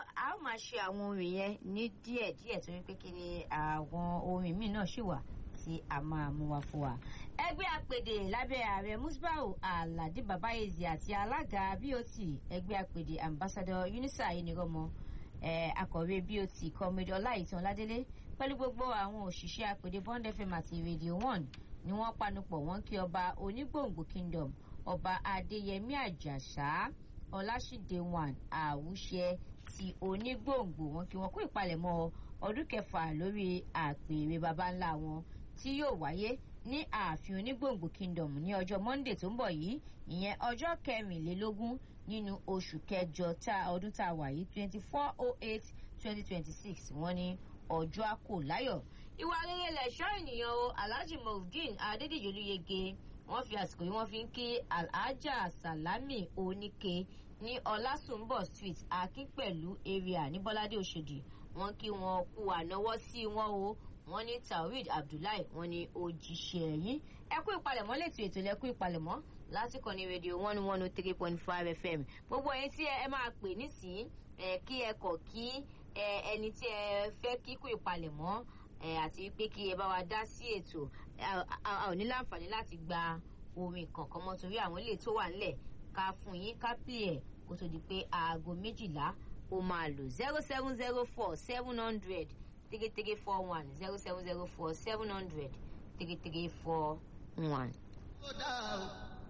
a ó máa ṣe àwọn orin yẹn ní díẹ̀ díẹ̀ torí pé kí ni àwọn orin míì náà ṣì wà tí a máa mú wá fún wa. ẹgbẹ́ àpèdè lábẹ́ ààrẹ musbau aládé babayezi àti alága bot ẹgbẹ́ àpèdè ambassador unisa enirọmọ akọ̀wé bot comrade ọláìtàn ládélé pẹ̀lú gbogbo àwọn òṣìṣẹ́ àpèdè bond fm àti radio one ni wọ́n panupọ̀ wọ́n kí ọba onígbòǹgbò kingdom ọba adéyẹmí àjàsá ọlásìdé one àwùṣẹ ti onígbòǹgbò wọn kí wọn kó ìpalẹ̀mọ́ ọdún kẹfà lórí àpèrè baba ńlá wọn tí yóò wáyé ní ààfin onígbòǹgbò kingdom ní ọjọ́ monday tó ń bọ̀ yìí ìyẹn ọjọ́ kẹrìnlélógún nínú oṣù kẹjọ tá ọdún tá a wà yìí twenty four oh eight twenty twenty six wọ́n ní ọjọ́ àkó láyọ̀ ìwà rere lẹ̀ṣọ́ ènìyàn o alhaji mohudeen adédèjì olúyege wọ́n fi àsìkò yìí wọ́n fi ń kí alhaja salami oníke ní ọlásùnbọ̀ street akínpẹ̀lú area ní bọ́ládé òṣèdì wọ́n kí wọn kú ànáwọ́ sí wọn o wọ́n ní tawhid abdullahi wọ́n ní òjíṣẹ́ yìí ẹ kú ìpalẹ̀mọ́ lẹ́tọ̀ ètò lẹ́kú ìpalẹ̀mọ́ lásìkò ní rédíò one one oh three point five fm gbogbo ẹyin tí ẹ máa pè nísìnyí ẹ kí ẹ kọ̀ kí ẹni tí ẹ fẹ́ kíkú ìpalẹ̀mọ́ àti pé kí ẹ bá wa dá sí ètò a ò ní láǹfààní láti gba orin kankan mọ́ torí àwọn ilé tó wà nílẹ̀ ká fún yín ká pè ẹ̀ kó tó di pé aago méjìlá ó máa lò zero seven zero four seven hundred three three four one zero seven zero four seven hundred three three four one.